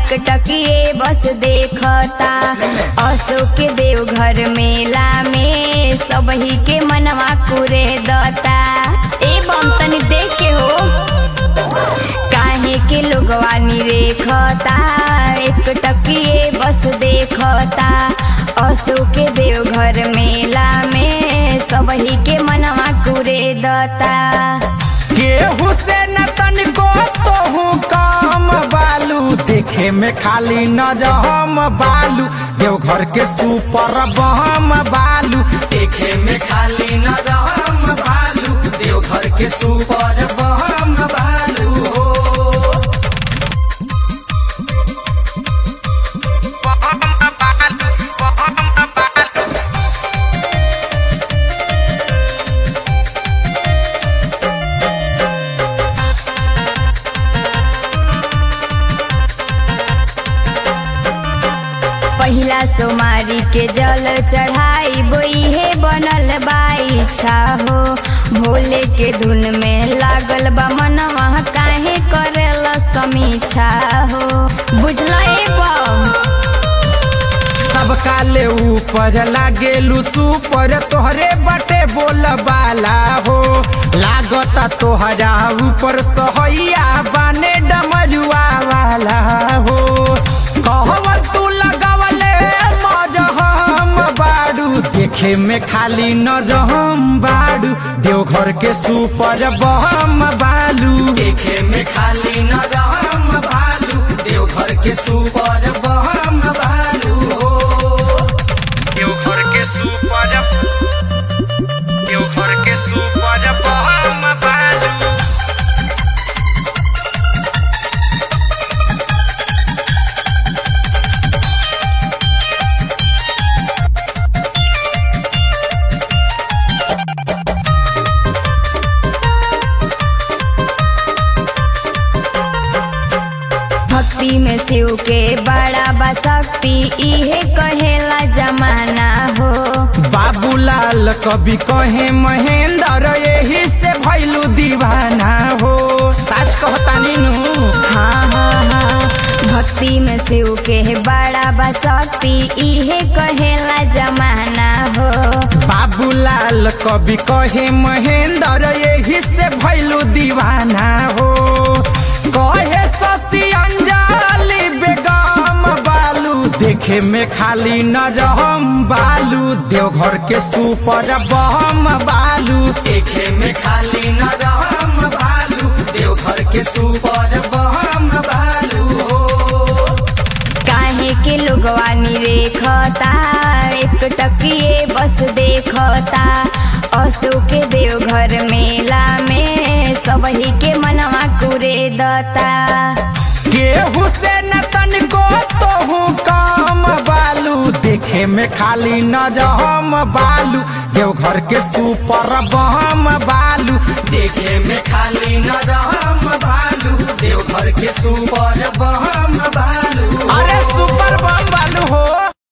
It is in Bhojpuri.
एक टकिए बस देखता अशोक के देवघर मेला में सबही के मनवा कुरे दता ए बम तनी देख के हो काहे के लोगवा निरेखता एक टकिए बस देखता अशोक के देवघर मेला में सबही के मनवा कुरे दता केहू से न तनिको तोहू काम बालू देखे में खाली न रहम बालू देवघर के सुपर बम बालू देखे में खाली न रहम बालू देवघर के सुपर बम बालू हो पहिला सोमारी के जल चढ़ाई बोइहे बनल बाई छा हो भोले के धुन में लागल बा मनवा काहे करेल समीक्षा हो बुझल ए बम सबका ले ऊपर लागेलू सुपर तोहरे बटे बोल बाला हो लागता तोहरा ऊपर सहैया बाने डमरुआ वाला हो कहवा तू लगवले मरहम बाड़ू देखे में खाली न रहम बाड़ू देवघर के सुपर बम बालू देखे में खाली न रहम बालू देवघर के सुपर बम बालू हो देवघर के सुपर देवघर के सुपर बम बालू भक्ति में शिव के बड़ा बा शक्ति इहे कहेला जमाना हो बाबूलाल कवि कहे महेंद्र यही से भैलू दीवाना हो सच कहतानी नु हाँ हाँ हाँ भक्ति में शिव के बड़ा बा शक्ति इहे कहेला जमाना हो बाबूलाल कवि कहे महेंद्र यही से भैलू दीवाना हो कहे शशि अंजलि बेगम बालू देखे में खाली न रहम बालू देवघर के सुपर बम बालू देखे में खाली न रहम बालू देवघर के सुपर बम बालू हो काहे के लोगवा निरेखता एक टकिए बस देखता अशोक के देवघर मेला में सबही के मनवा कुरे दता केहू से न तनिको तोहू काम बालू देखे में खाली न रहम बालू देवघर के सुपर बम बालू देखे में खाली न रहम बालू देवघर के सुपर बम बालू अरे सुपर बम